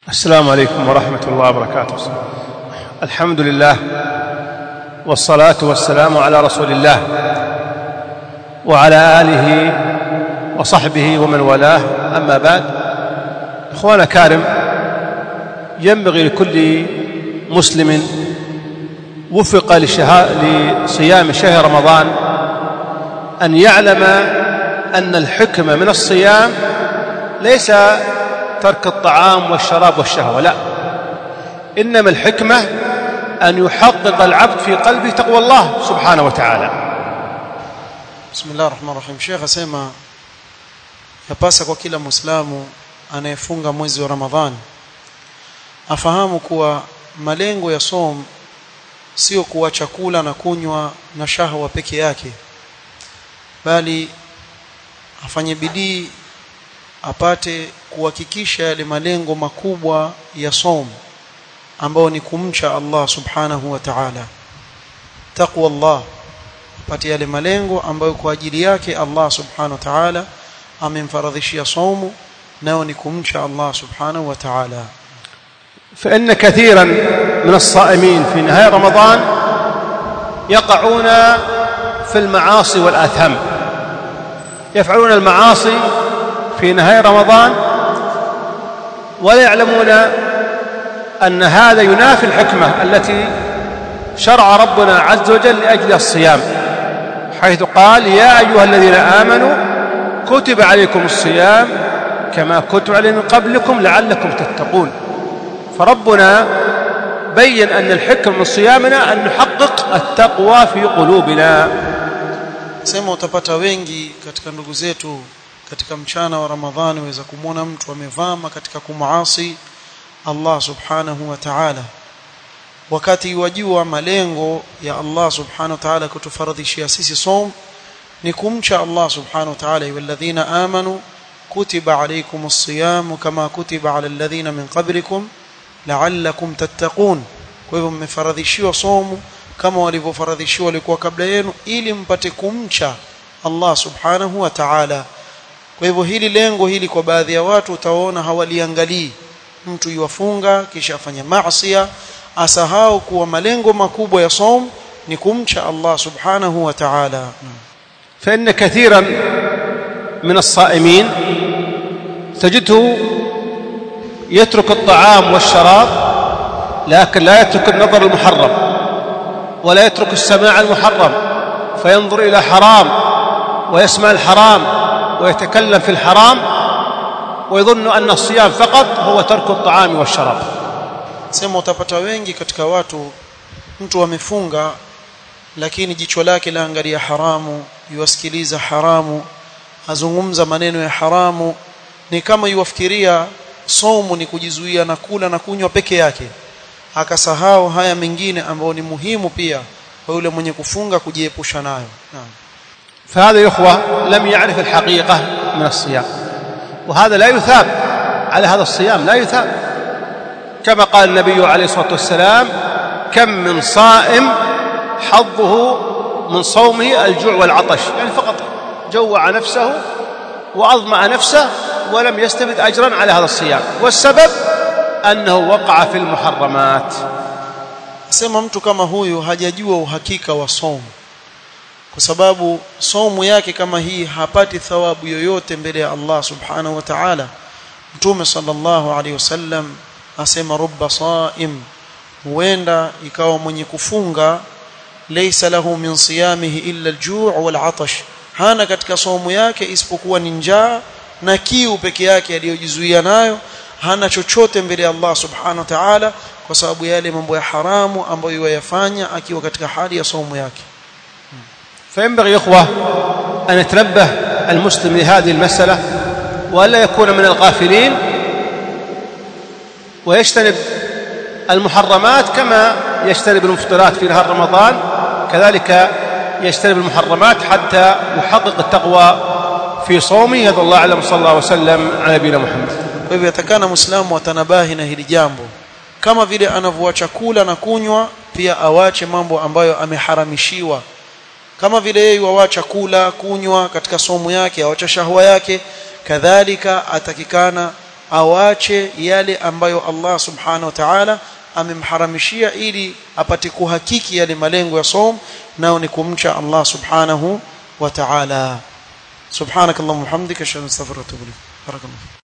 السلام عليكم ورحمة الله وبركاته الحمد لله والصلاة والسلام على رسول الله وعلى آله وصحبه ومن والاه أما بعد إخوانا كارم ينبغي لكل مسلم وفق لصيام شهر رمضان أن يعلم أن الحكمة من الصيام ليس ترك الطعام والشراب والشهوة لا إنما الحكمة أن يحقق العبد في قلبه تقوى الله سبحانه وتعالى Bismillah rahman rahim. Sheikh asema yapasa kwa kila Muislamu anayefunga mwezi wa Ramadhani afahamu kuwa malengo ya som sio kuwa chakula na kunywa na shahwa peke yake bali afanye bidii apate kuhakikisha yale malengo makubwa ya som ambao ni kumcha Allah subhanahu wa ta'ala taqwa Allah apate yale malengo ambayo kwa ajili yake Allah subhanahu wa ta'ala amemfaradhishia saumu nao ni kumcha Allah subhanahu wa ta'ala فإن كثيرا من الصائمين في نهاية رمضان يقعون في المعاصي والآثام يفعلون المعاصي في نهاية رمضان ولا يعلمون أن هذا ينافي الحكمة التي شرع ربنا عز وجل لأجل الصيام حيث قال يا أيها الذين آمنوا كتب عليكم الصيام كما كتب عليه من قبلكم لعلكم تتقون فربنا بين أن الحكم من صيامنا أن نحقق التقوى في قلوبنا sema utapata wengi katika ndugu zetu katika mchana wa Ramadhani waweza kumwona mtu amevama katika kumaasi Allah subhanahu wa ta'ala wakati wajua malengo ya Allah subhanahu wa ta'ala kutufaradhishia sisi som ni kumcha Allah subhanahu wa ta'ala walladhina amanu kutiba alaykumus siyam kama kutiba ala alladhina min qablikum la'allakum tattaqun kwa hivyo mmefaradhishiwa somu kama walivyofaradhishiwa walikuwa kabla yenu ili mpate kumcha Allah subhanahu wa ta'ala kwa hivyo hili lengo hili kwa baadhi ya watu utaona hawaliangalii mtu yuwafunga kisha afanya maasiya asahau kuwa malengo makubwa ya som ni kumcha Allah subhanahu wa ta'ala فإن كثيرا من الصائمين تجده يترك الطعام والشراب لكن لا يترك النظر المحرم ولا يترك السماع المحرم فينظر إلى حرام ويسمع الحرام ويتكلم في الحرام ويظن أن الصيام فقط هو ترك الطعام والشراب sema utapata wengi katika watu mtu amefunga lakini jicho lake laangalia haramu yuwasikiliza haramu azungumza maneno ya haramu ni kama yuwafikiria somu ni kujizuia na kula na kunywa peke yake akasahau haya mengine ambayo ni muhimu pia kwa yule mwenye kufunga kujiepusha nayo naam فهذا يا إخوة لم يعرف الحقيقة من الصيام وهذا لا يثاب على هذا الصيام لا يثاب كما قال النبي عليه الصلاة والسلام كم من صائم حظه من صومه الجوع والعطش يعني فقط جوع نفسه وأظمأ نفسه ولم يستفد أجرا على هذا الصيام والسبب أنه وقع في المحرمات sema mtu kama huyu hajajua uhakika wa somo kwa sababu somo yake kama hii hapati thawabu yoyote mbele ya Allah subhanahu wa ta'ala mtume sallallahu alaihi wasallam asema rubba saim huenda ikawa mwenye kufunga laysa lahu min siyamihi illa al-ju' wal-'atash hana katika somo yake isipokuwa ni njaa na kiu peke yake aliyojizuia nayo hana chochote mbele ya Allah subhanahu wa ta'ala kwa sababu yale mambo ya haramu ambayo yayafanya akiwa katika hali ya somo yake فينبغي يا إخوة أن يتنبه المسلم لهذه المسألة وألا يكون من الغافلين ويجتنب المحرمات كما يجتنب المفطرات في نهار رمضان كذلك يجتنب المحرمات حتى يحقق التقوى في صومه هذا الله أعلم صلى الله وسلم على نبينا محمد kwa hivyo atakana muislamu atanabahi na hili jambo kama vile anavyoacha kula na kunywa pia awache mambo ambayo ameharamishiwa kama vile yeye wawacha kula kunywa katika somo yake awacha shahwa yake kadhalika atakikana awache yale ambayo Allah subhanahu wa ta'ala amemharamishia ili apate kuhakiki yale malengo ya som nao ni kumcha Allah subhanahu wa ta'ala subhanakallahumma hamdika ashhadu an la ilaha illa anta astaghfiruka wa atubu ilaik barakallahu